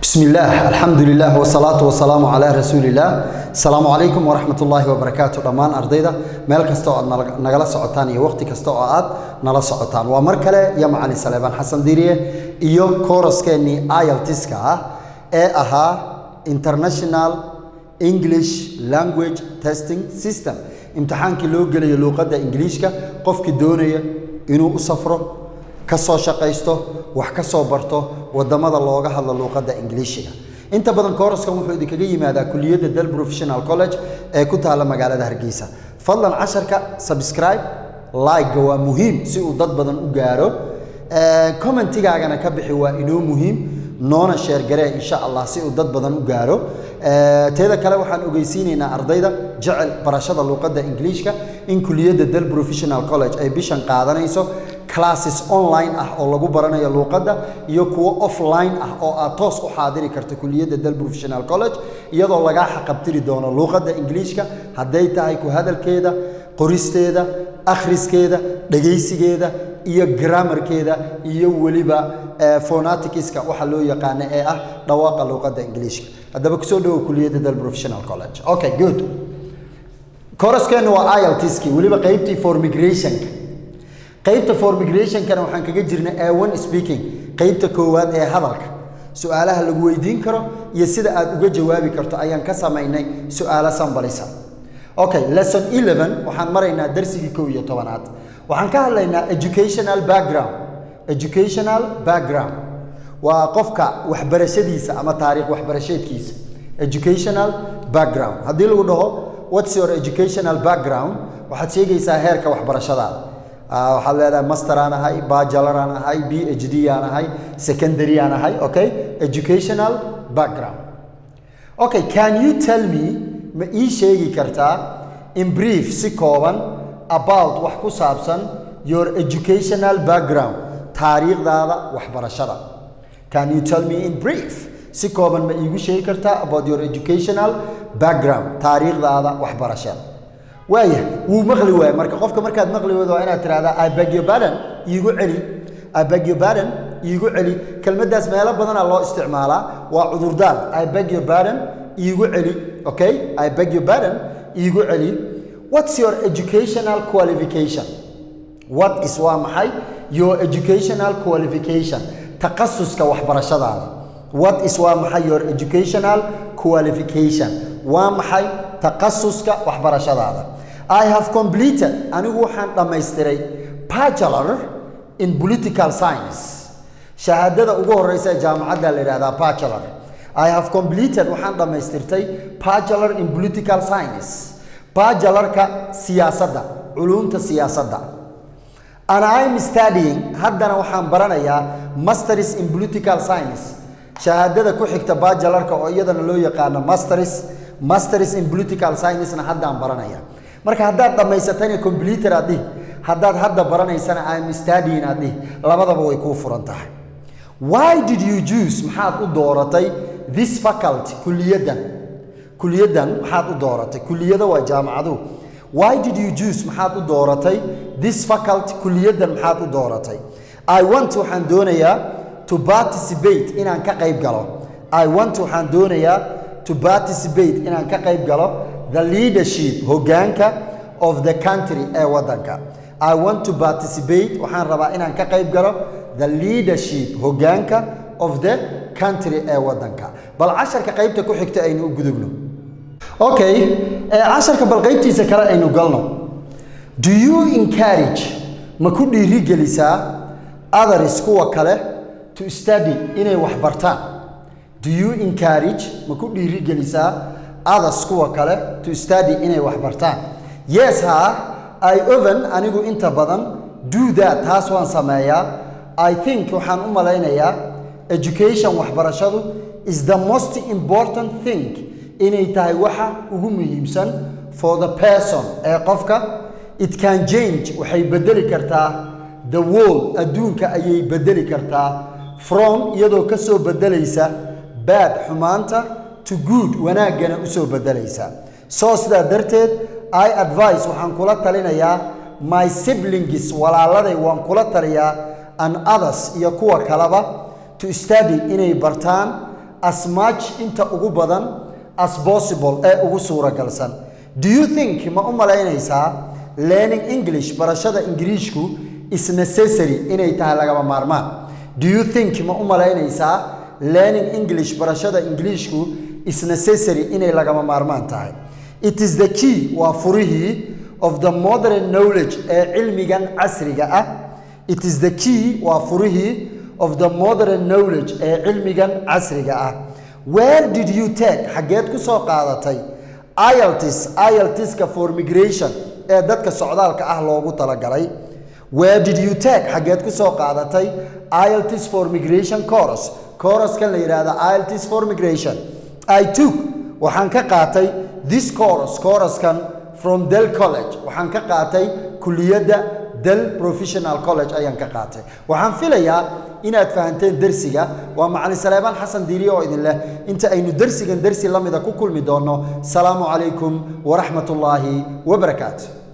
بسم الله الحمد لله والصلاة والسلام على رسول الله السلام عليكم ورحمة الله وبركاته دمان أرضيدا ميل كستو أد نغلا سعوتان iyo waqti kasto oo aad nala socotaan waa mar kale iyo macalin Saleeban Xasan Diiriye iyo kooraskeenii IELTS-ka ah ee ahaa International English Language Testing System imtixaankii loo gelayo luqadda Ingiriiska qofkii doonaya inuu u safro ka soo shaqaysto wax ka soo barto wadamada looga hadlo luuqadda ingiliishiga inta badan kooraskan wuxuu idinkaga yimaadaa kuliyadda del professional college ee ku taalla magaalada hargeysa fadlan casharka subscribe like-ga waa muhiim si uu dad badan u gaaro commentigaagana ka bixi waa inoo muhiim noona sheergaree insha allah si uu dad badan u gaaro teeda kale waxaan ogeysiinaynaa ardayda jecel barashada luuqadda ingiliishka in kuliyadda del professional college ay bishan qaadanayso classes online ah oo lagu baranayo luuqadda iyo kuwo offline ah oo aad toos u xaadiri karto kuliyadda del professional college iyadoo lagaa xaqabtiri doono luuqadda ingiliishka hadday tahay ku hadalkeeda qoristeeda akhriskeeda dhegaysigeeda iyo grammarkeeda iyo weliba phonaticska waxa loo yaqaano ee ah dhawaaqa luuqadda ingiliishka haddaba kusoo dhawow kuliyadda del professional college okay good koraskeenu waa IELTS-kii weliba qaybtii for migrationka qaybta for migrationkana waxaan kaga jirnay A1 speaking qaybta koowaad ee hadalka su'aalaha lagu weydiin karo iyo sida aad uga jawaabi karto ayaan ka samaynay su'aalo sambalisa okay lesson 11 waxaan maraynaa darsigii kow iyo tobanaad waxaan ka hadlaynaa educational background educational background waa qofka waxbarashadiisa ama taariikh waxbarasheedkiisa educational background haddii lagu dhaho what's your educational background waxaad sheegaysaa heerka waxbarashadaada waxaad leedahay master aan ahay bachelor aan ahay b h d aan ahay secondary aan ahay okay educational background okay can you tell me ma ii sheegi kartaa in brief si kooban about wax ku saabsan your educational background taariikhdaada waxbarashada can you tell me in brief si kooban ma iigu sheegi kartaa about your educational background taariikhdaada waxbarashada waaya wuu maqli waaya marka qofka markaad maqli weydo waa inaad tirahdaa i beg your pardon iigu celi i beg your pardon iigu celi kelmaddaas meelo badanaa loo isticmaalaa waa cudurdaar i beg your pardon iigu celi okay i beg your pardon iigu celi what's your educational qualification what is waa maxay your educational qualification takhasuska waxbarashadaada what is waa maxay your educational qualification waa maxay takhasuska waxbarashadaada I have completed anigu waxaan dhammaystiray bachelor in political science shahaadada ugu horeysa ee jaamacadda la yidhahdaa bachelor I have completed waxaan dhammaystirtay bachelor in political science bachelorka siyaasadda culumta siyaasadda and I'm studying haddana waxaan baranayaa masters in political science shahaadada ku xigta bachelorka oo iyadana loo yaqaano masters masters in political science-na haddaan baranaya marka haddaad dhammaysatayna computer aad dhihi haddaad hadda baranaysana I'm studying aad dhihi labadaba way kuu furan tahay why did you choose maxaad u dooratay this faculty kuliyaddan kuliyaddan maxaad u dooratay kuliyada waa jaamacaduhu why did you choose maxaad u dooratay this faculty kuliyaddan maxaad u dooratay I want waxaan doonayaa to participate inaan ka qayb galo I want waxaan doonayaa to participate inaan ka qayb galo the leadership hoggaanka of the country ee waddanka I want to participate waxaan rabaa inaan ka qayb galo the leadership hoggaanka of the country ee waddanka bal casharka qaybta ku xigta aynu u gudubno okay casharka bal qaybtiisa kale aynu galno do you encourage ma ku dhiirigelisaa others kuwa kale to study inay wax bartaan do you encourage ma ku dhiirigelisaa others kuwa kale to study inay wax bartaan yes ha i oven anigu inta badan do that taas waan sameeyaa i think waxaan u malaynayaa education waxbarashadu is the most important thing inay tahay waxa ugu muhiimsan for the person ee qofka it can change waxay bedeli kartaa the world adduunka ayay bedeli kartaa from iyadoo ka soo bedelaysa bad xumaanta to good wanaaggana u soo bedelaysa soo sidaa darteed i advice waxaan kula talinayaa my siblings walaaladay waan kula taliyaa and others iyo kuwa kaleba to study inay bartaan as much inta ugu badan as possible ee ugu suuragalsan do you think ma u malaynaysaa learning english barashada ingiriishku is necessary inay tahay lagama maarmaan do you think ma u malaynaysaa learning english barashada ingiriishku is necessary inay lagama maarmaan tahay it is the key waa furihii of the modern knowledge ee cilmigan casriga ah it is the key waa furihii of the modern knowledge ee cilmigan casriga ah where did you take xaggeed ku soo qaadatay IELTS IELTSka for migration ee dadka socdaalka ah loogu talagalay where did you take xaggeed ku soo qaadatay IELTS for migration course course-kan la yidhaahdo IELTS for migration I took waxaan ka qaatay this course course-kan from Del College waxaan ka qaatay kulliyadda Del Professional College ayaan ka qaatay waxaan filayaa inaad fahanteen dersiga waa macalin saleebaan xasan diiriye oo idin leh inta aynu dersigan dersi la mida ku kulmi doonno salaamu calaykum waraxmatullaahi wabarakaatu